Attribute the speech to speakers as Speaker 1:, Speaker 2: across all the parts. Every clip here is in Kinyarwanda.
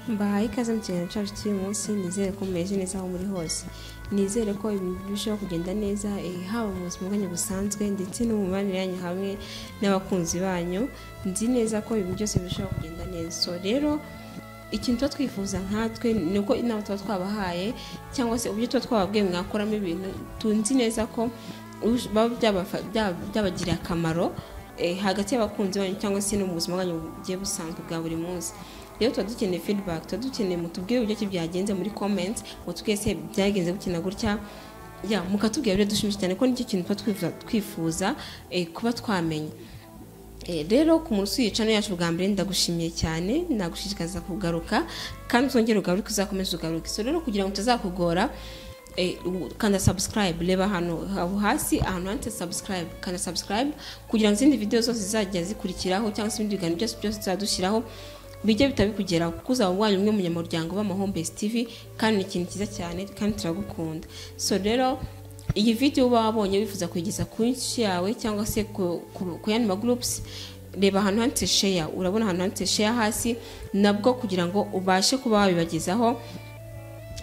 Speaker 1: mbahaye ikaze mukina cacu cy'uyu munsi nizere ko mumeze neza aho muri hose nizere ko ibintu birushaho kugenda neza eh, haba mu buzima bwanyu busanzwe ndetse no mu mibanire yanyu hamwe n'abakunzi banyu nzi neza ko ibintu byose birushaho kugenda neza so rero ikintu tuba twifuza nkatwe ni uko inama tuba twabahaye cyangwa se uburyo tuba twababwiye mwakoramo ibintu tunzi neza ko ush- baba byabafa- bya- byabagiriye akamaro eh, hagati y'abakunzi banyu cyangwa se no mu buzima bwanyu bugiye busanzwe bwa buri munsi rero tuba dukeneye feedback tuba dukeneye mutubwire uburyo ki byagenze muri comments mutubwire se byagenze gukina gutya ya mukatubwira ibyo dushimishije cyane ko nicyo kintu tuba twifuza- twifuza eh, kuba twamenya Eh, rero ku munsi w'iyicano yacu bwa mbere ndagushimiye cyane nagushishikariza kugaruka kandi uzongere ugaruke uzakomeze ugaruke so rero kugira ngo tutazakugora eh, u- kanda subscribe reba hano aho hasi ahantu handitse subscribe kanda subscribe kugira ngo izindi video zose zizajya zikurikiraho cyangwa se ibindi biganiro byose byose tuzadushyiraho bijye bitabikugeraho kuko uzaba ubonye umwe mu nyamuryango b'amahombesi tv kandi ni ikintu cyiza cyane kandi turagukunda so rero iyi video uba wabonye wifuza kuyigeza ku nshi yawe cyangwa se ku- ku- ku yandi magurupusi reba ahantu handitse sheya urabona ahantu handitse sheya hasi nabwo kugira ngo ubashe kuba wabibagezaho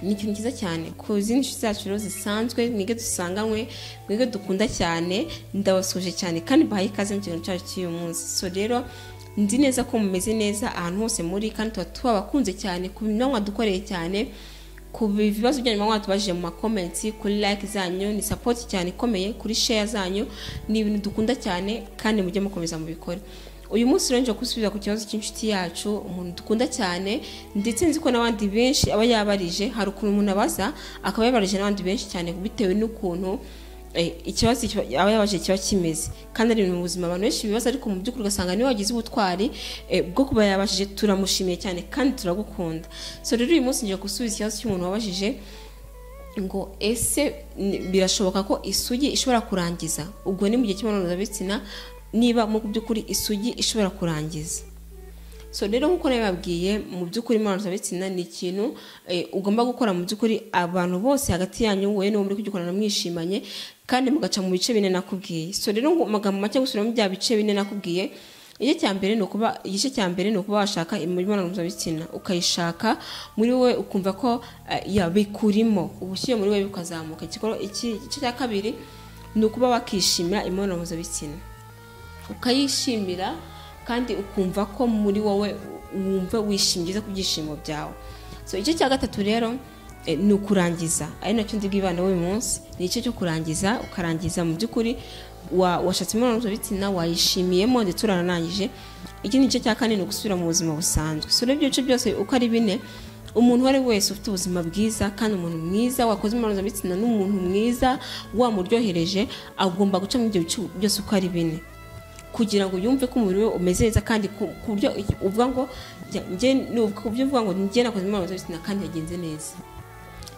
Speaker 1: ni ikintu cyiza cyane ku zindi nshuti zacu rero zisanzwe mwige dusanganywe mwige dukunda cyane ndabasuje cyane kandi bahaye ikaze mu kintu cyacu cy'uyu munsi so rero nzi neza ko mumeze neza ahantu hose muri kandi tuba tubabakunze cyane ku binyobwa dukoreye cyane ku bibazo byanyu muba mwatubajije mu makomenti kuri like zanyu ni sapoti cyane ikomeye kuri share zanyu ni ibintu dukunda cyane kandi mujye mukomeza mubikore uyu munsi rero nje gusubiza ku kibazo cy'inshuti yacu umuntu dukunda cyane ndetse nzi ko n'abandi benshi aba yabarije hari ukuntu umuntu abaza akaba yabarije n'abandi benshi cyane bitewe n'ukuntu eh, ikibazo kiba- aba yabajije kiba kimeze kandi ari ibintu mu buzima abantu benshi bibaza ariko mu by'ukuri ugasanga niwe wagize ubutwari eh, bwo kuba yabajije turamushimiye cyane kandi turagukunda so rero uyu munsi ngiye gusubiza ikibazo cy'umuntu wabajije ngo ese ni- birashoboka ko isugi ishobora kurangiza ubwo ni mu gihe cy'imibonano mpuzabitsina niba mu by'ukuri isugi ishobora kurangiza so rero nk'uko nabibabwiye mu by'ukuri imibonano mpuzabitsina ni ikintu eh, ugomba gukora mu by'ukuri abantu bose hagati yanyu wowe niwo muri kugikorana mwishimanye kandi mugaca mu bice bine nakubwiye so rero ngo amagambo make gusubiramo bya bice bine nakubwiye igice cya mbere ni ukuba igice cya mbere ni ukuba washaka imibonano mpuzabitsina ukayishaka muri we ukumva ko eh, yabikurimo ubushyuhe muri we bukazamuka igikorwa iki- igice cya kabiri ni ukuba wakishimira imibonano mpuzabitsina ukayishimira kandi ukumva ko muri wowe wumva wishimiye ku byishimo byawe so igice cya gatatu rero eh, ni ukurangiza ari nacyo ndi bwibanda w'uyu munsi ni igice cyo kurangiza ukarangiza mu by'ukuri wa- washatse imibonano mpuzabitsina wayishimiyemo ndetse uranarangije ikindi gice cya kane ni ugusubira mu buzima busanzwe so rero ibyo bice byose uko ari bine umuntu uwo ari we wese ufite ubuzima bwiza kandi umuntu mwiza wakoze imibonano mpuzabitsina n'umuntu mwiza wamuryohereje agomba guca muri ibyo bice byose uko ari bine kugira ngo yumve ko umubiri we umeze neza kandi ku ku buryo iki- uvuga ngo njya- njye ni ubu- ku buryo uvuga ngo njye nakoze imibonano mpuzabitsina kandi yagenze neza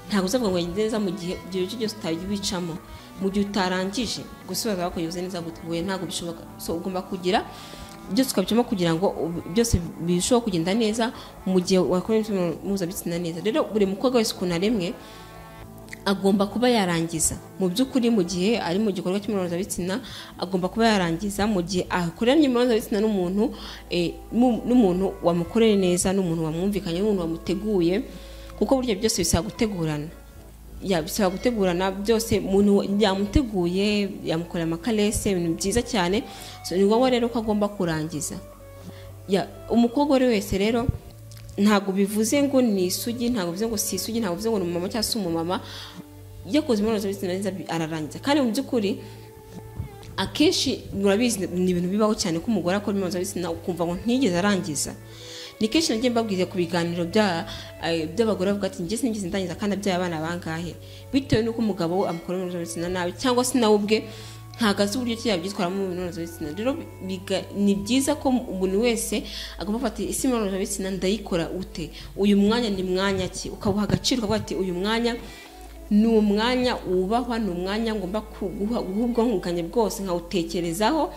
Speaker 1: ntabwo uzavuga ngo yagenze neza mu gihe ibyo bice byose utabibicamo mu gihe utarangije gusoza wakoze neza guteguye ntabwo bishoboka so ugomba kugira byose ukabicamo kugira ngo ub- byose birusheho kugenda neza mu gihe wakoze imibonano mpuzabitsina neza rero buri mukobwa wese ukuntu aremwe agomba kuba yarangiza mu by'ukuri mu gihe ari mu gikorwa cy'imibonano mpuzabitsina agomba kuba yarangiza mu gihe akoranye imibonano mpuzabitsina n'umuntu eh, mu- n'umuntu wamukoreye neza n'umuntu wamwumvikanye n'umuntu wamuteguye kuko burya byose bisaba gutegurana ya bisaba gutegurana byose umuntu yamuteguye yamukorera amakarese ibintu byiza cyane so, ni ngombwa rero ko agomba kurangiza ya umukobwa uwo ari we wese rero ntabwo bivuze ngo ni isugi ntabwo bivuze ngo si isugi ntabwo bivuze ngo ni umumama cyangwa se umumama yakoze imibonano mpuzabitsina neza bi- ararangiza kandi mu by'ukuri akenshi murabizi ni ibintu bibaho cyane ko umugore akora imibonano mpuzabitsina ukumva ngo ntiyigeze arangiza ni kenshi nagiye mbabwira ku biganiro bya- eh, by'abagore bavuga ati njye sinigeze ndangiza kandi abyaye abana bangahe bitewe n'uko umugabo we amukora imibonano mpuzabitsina nabi cyangwa se nawe ubwe ntabwo azi uburyo ki yabyitwaramo mu mibonano mpuzabitsina rero biga- ni byiza ko umuntu wese agomba gufata isi imibonano mpuzabitsina ndayikora ute uyu mwanya ni mwanya ki ukawuha agaciro ukavuga ati uyu mwanya ni umwanya wubahwa ni umwanya ngomba kuguha- guha ubwonko bwanjye bwose nkawutekerezaho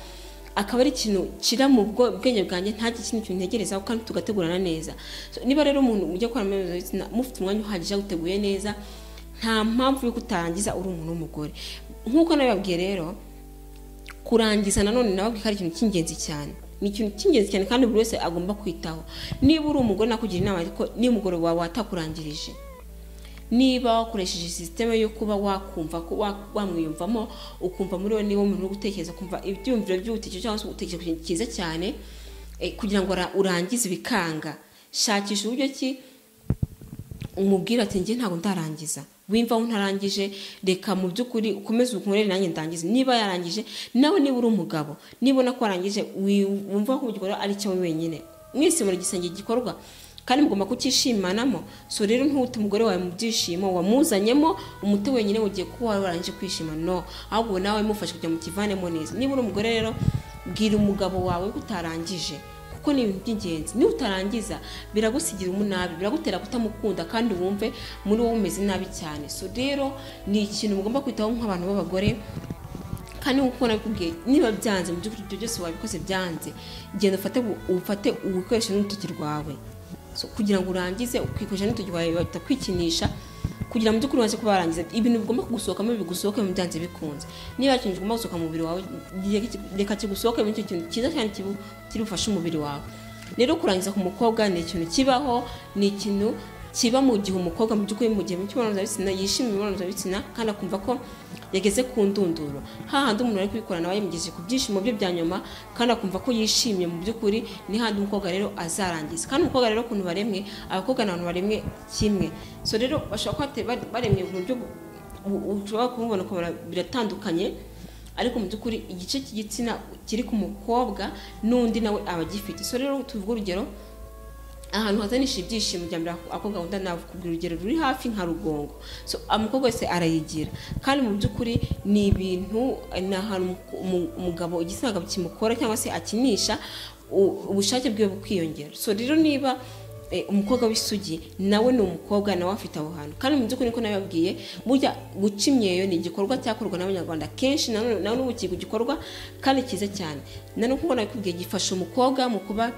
Speaker 1: akaba ari ikintu kira mu bwo- bwenge bwanjye nta kindi kintu ntegerezaho kandi tugategurana neza So, niba rero umuntu ujya gukora imibonano mpuzabitsina mufite umwanya uhagije uteguye neza nta mpamvu yo kutangiza uri umuntu w'umugore nk'uko nabibabwiye rero kurangiza nanone nababwiye ko ari ikintu cy'ingenzi cyane ni ikintu cy'ingenzi cyane kandi buri wese agomba kwitaho niba uri umugore nakugira inama ariko nimugoroba wawe watakurangirije niba wakoresheje sisiteme yo kuba wakumva ko wa- wamwiyumvamo ukumva muri we niba umuntu uri gutekereza kumva ibyumviro by'ubutekereza cyangwa se ugutekereza ku kintu cyiza cyane eh, kugira ngo ra- urangize ibikanga shakisha uburyo ki umubwira ati njye ntabwo ndarangiza wimva ntarangije reka mu by'ukuri ukomeze ukunkorere nanjye ndangize niba yarangije nawe niba uri umugabo nibona ko warangije wi- wumva ko ugikora ari cyawe wenyine mwese muri igisenge gikorwa kandi mugomba kucyishimanamo so rero ntuhute umugore wawe mu byishimo wamuzanyemo umuti wenyine ugiye kuba wari warangije kwishima no ahubwo nawe mufashe kugira ngo mukivanemo neza niba uri umugore rero bwira umugabo wawe ko utarangije kuko ni ibintu by'ingenzi niba utarangiza biragusigira umunabi biragutera kutamukunda kandi wumve muri wowe umeze nabi cyane so rero ni ikintu mugomba kwitaho nk'abantu b'abagore kandi nk'uko nabikubwiye niba byanze mu by'ukuri ibyo byose wabikoze byanze genda ufate bu- ufate ubukoresho n'urutoki rwawe So, kugira ngo urangize ukikoresha n'urutoki rwawe batakwikinisha kugira ngo mu by'ukuri ubanze kuba warangiza ibintu bigomba kugusohokamo bigusohokemo byanze bikunze niba hari ikintu kigomba gusohoka mu mubiri wawe reka- reka kigusohokemo icyo kintu cyiza cyane kibu- kiri bufashe umubiri wawe rero kurangiza ku mukobwa ni ikintu kibaho ni ikintu kiba mu gihe umukobwa mu by'ukuri mu gihe mu cy'imibonano mpuzabitsina yishimiye imibonano mpuzabitsina kandi akumva ko yageze ku ndunduro hahandi umuntu ari kubikora nawe yamugejeje ku byishimo bye bya nyuma kandi akumva ko yishimye mu by'ukuri ni handi umukobwa rero azarangiza kandi umukobwa rero ukuntu baremwe abakobwa ni abantu baremwe kimwe so rero bashobora kuba bate- bare- baremwe mu buryo bu- bu- ushobora kumubona ukabona biratandukanye ariko mu by'ukuri igice cy'igitsina kiri ku mukobwa n'undi nawe aba agifite so rero tuvuge urugero ahantu hazanisha ibyishimo bya mbere ako gahunda nakubwira urugero ruri hafi nka rugongo so umukobwa wese arayigira kandi mu by'ukuri ni ibintu ni ahantu umu- umu- umugabo igitsina gabo kimukora cyangwa se akinisha u- ubushake bwiwe bukiyongera so rero niba eh, umukobwa w'isugi nawe ni umukobwa nawe afite aho hantu kandi mu by'ukuri niko nabibabwiye burya guca imyeyo ni igikorwa cyakorwa n'abanyarwanda kenshi na none- na n'ubu kiri gikorwa kandi cyiza cyane na n'uko mbona kubwiye gifasha umukobwa mu kuba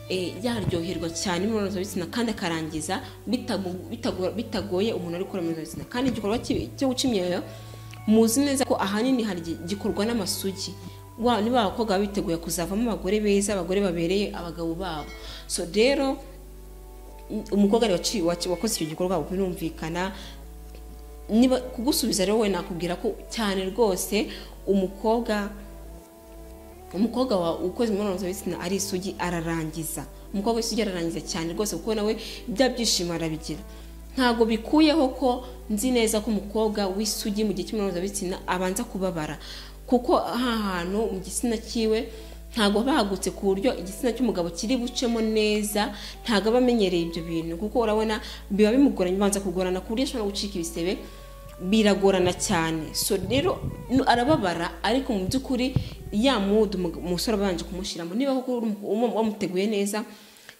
Speaker 1: eh, yaryoherwa cyane imibonano mpuzabitsina kandi akarangiza bitamu- bitago- bitagoye umuntu ari gukora imibonano mpuzabitsina kandi igikorwa ki- cyo guca imyeyo muzi neza ko ahanini hari igihe gikorwa n'amasugi Wa- niba abakobwa baba biteguye kuzavamo abagore beza abagore babereye abagabo babo so rero umukobwa ari waci- waci- wakoze icyo gikorwa birumvikana niba kugusubiza rero we nakubwira ko cyane rwose umukobwa umukobwa wa ukoze imibonano mpuzabitsina ari isugi ararangiza umukobwa w'isugi ararangiza cyane rwose kuko nawe bya byishimo arabigira ntabwo bikuyeho ko nzi neza ko umukobwa w'isugi mu gihe cy'imibonano mpuzabitsina abanza kubabara kuko aha hantu mu gitsina cyiwe ntabwo haba hagutse ku buryo igitsina cy'umugabo kiri bucemo neza ntabwo aba amenyereye ibyo bintu kuko urabona biba bimugoranye bibanza kugorana ku buryo ashobora gucika ibisebe biragorana cyane so rero nu- arababara ariko mu by'ukuri ya mudu umug- umusore abanje kumushyiramo niba koko uri umu- umu- wamuteguye neza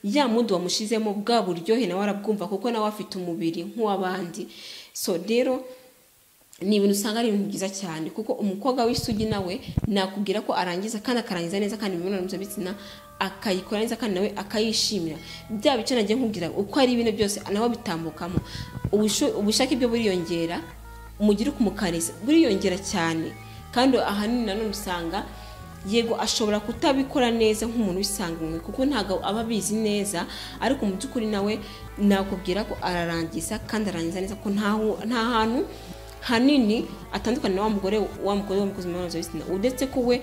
Speaker 1: ya mudu wamushizemo bwa buryohe nawe arabwumva kuko nawe afite umubiri nk'uw'abandi so rero ni ibintu usanga ari ibintu byiza cyane kuko umukobwa w'isugi nawe nakubwira ko arangiza kandi akarangiza neza kandi imibonano mpuzabitsina akayikora neza kandi nawe akayishimira bya bice nagiye nkubwira uko ari ibintu byose nawe bitambukamo Ubushu- ubushake bwe buriyongera umugire ukumukarisa buriyongera cyane kandi ahanini nanone usanga yego ashobora kutabikora neza nk'umuntu wisanganywe kuko ntabwo aba abizi neza ariko mu by'ukuri nawe nakubwira ko ararangiza kandi arangiza neza ko nta hu- nta hantu hanini atandukanye na wa mugore wa mugore wamukoze imibonano mpuzabitsina uretse ko we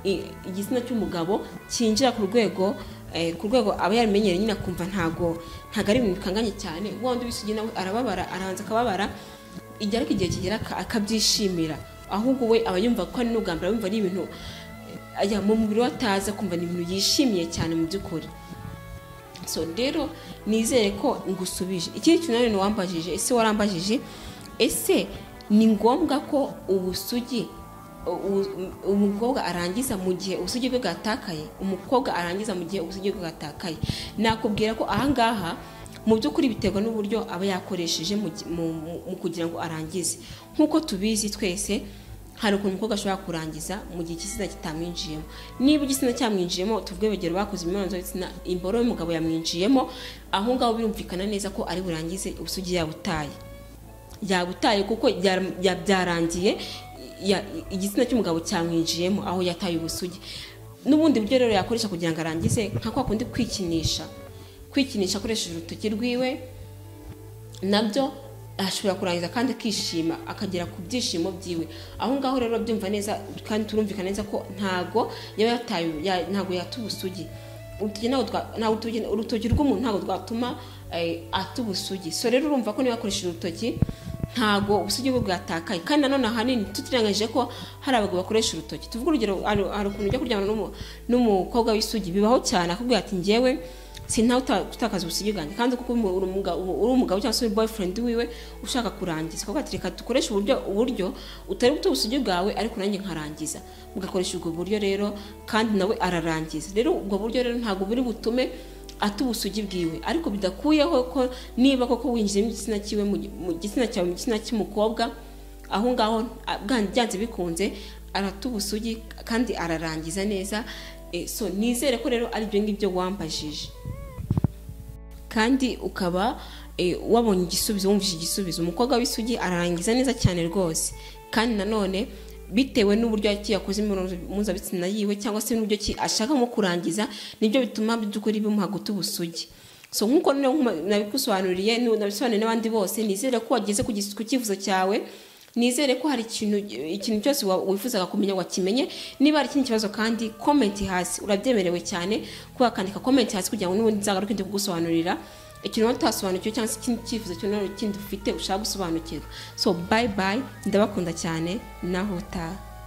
Speaker 1: i- igitsina cy'umugabo cyinjira ku rwego eh, ku rwego aba yarimenyereye nyine akumva ntago ntago ari ibintu bikanganye cyane wa wundi w'isugi nawe arababara arabanza akababara igihe ariko igihe kigera aka- akabyishimira ahubwo we aba yumva ko ari n'ubwa mbere aba yumva ari ibintu eh, ajya mu mubiri we atazi akumva ni ibintu yishimiye cyane mu by'ukuri so rero nizere ko ngusubije ikindi kintu nanone wambajije ese warambajije ese ni ngombwa ko ubusugi u- u- umukobwa arangiza mu gihe ubusugi bwe bwatakaye umukobwa arangiza mu gihe ubusugi bwe bwatakaye nakubwira ko ahangaha mu by'ukuri biterwa n'uburyo aba yakoresheje mu gi- mu- mu- mu kugira ngo arangize nk'uko tubizi twese hari ukuntu umukobwa ashobora kurangiza mu gihe igitsina kitamwinjiyemo niba igitsina cyamwinjiyemo tuvuge urugero bakoze imibonano mpuzabitsina imboro y'umugabo yamwinjiyemo aho ngaho birumvikana neza ko ari burangize ubusugi yabutaye yabutaye kuko byara- bya- byarangiye ya- igitsina cy'umugabo cyamwinjiyemo aho yataye ubusugi n'ubundi buryo rero yakoresha kugira ngo arangize nka kwa kundi kwikinisha kwikinisha akoresheje urutoki rwiwe nabyo ashobora kurangiza kandi akishima akagera ku byishimo byiwe aho ngaho rero byumva neza kandi turumvikana neza ko ntago yaba yataye ya- ntago yata ubusugi urutoki ntabwo twa- ntabwo urutoki- urutoki rw'umuntu ntabwo rwatuma eh, ata ubusugi so rero urumva ko niba akoresheje urutoki ntago ubusugi bwe bwatakaye kandi nanone ahanini tutirengagije ko hari abagabo bakoresha urutoki tuvuge urugero hari- hari ukuntu ujya kuryamana n'umu- n'umukobwa w'isugi bibaho cyane akubwira ati njyewe sintawe utakaza ubusugi bwanjye kandi kuko umu- uri umuga- ubu- uri umugabo cyangwa se uri boyfriend wiwe ushaka kurangiza kuko ati reka dukoreshe uburyo uburyo utari buto ubusugi bwawe ariko nanjye nkarangiza mugakoresha ubwo buryo rero kandi nawe ararangiza rero ubwo buryo rero ntabwo buri butume ata ubusugi bwiwe ariko bidakuyeho ko niba koko winjiye mu gitsina cyiwe mu gi- mu gitsina cyawe mu gitsina cy'umukobwa aho ngaho a- bwanze byanze bikunze arata ubusugi kandi ararangiza neza Eh, so nizere ko rero ari ibyo ngibyo wambajije kandi ukaba eh, wabonye igisubizo wumvise igisubizo umukobwa w'isugi ararangiza neza cyane rwose kandi nanone bitewe n'uburyo ki yakoze imibonano mpuzabitsina yiwe cyangwa se n'uburyo ki ashaka nko kurangiza nibyo bituma by'ukuri bimuha guta ubusugi so nk'uko noneho nkuma- nabikusobanuriye nu- nabisobanuriye n'abandi bose nizere ko wageze ku gis- ku cyifuzo cyawe nizere ko hari ikintu ikintu cyose wa- wifuzaga kumenya wakimenye niba hari ikindi kibazo kandi komenti hasi urabyemerewe cyane kuba wakandika komenti hasi kugira ngo n'ubundi nzagaruke ndi kugusobanurira ikintu waba utasobanukiwe cyangwa se ikindi cyifuzo cy'umuntu kindi ufite ushaka gusobanukirwa so bayi bayi ndabakunda cyane naho utaha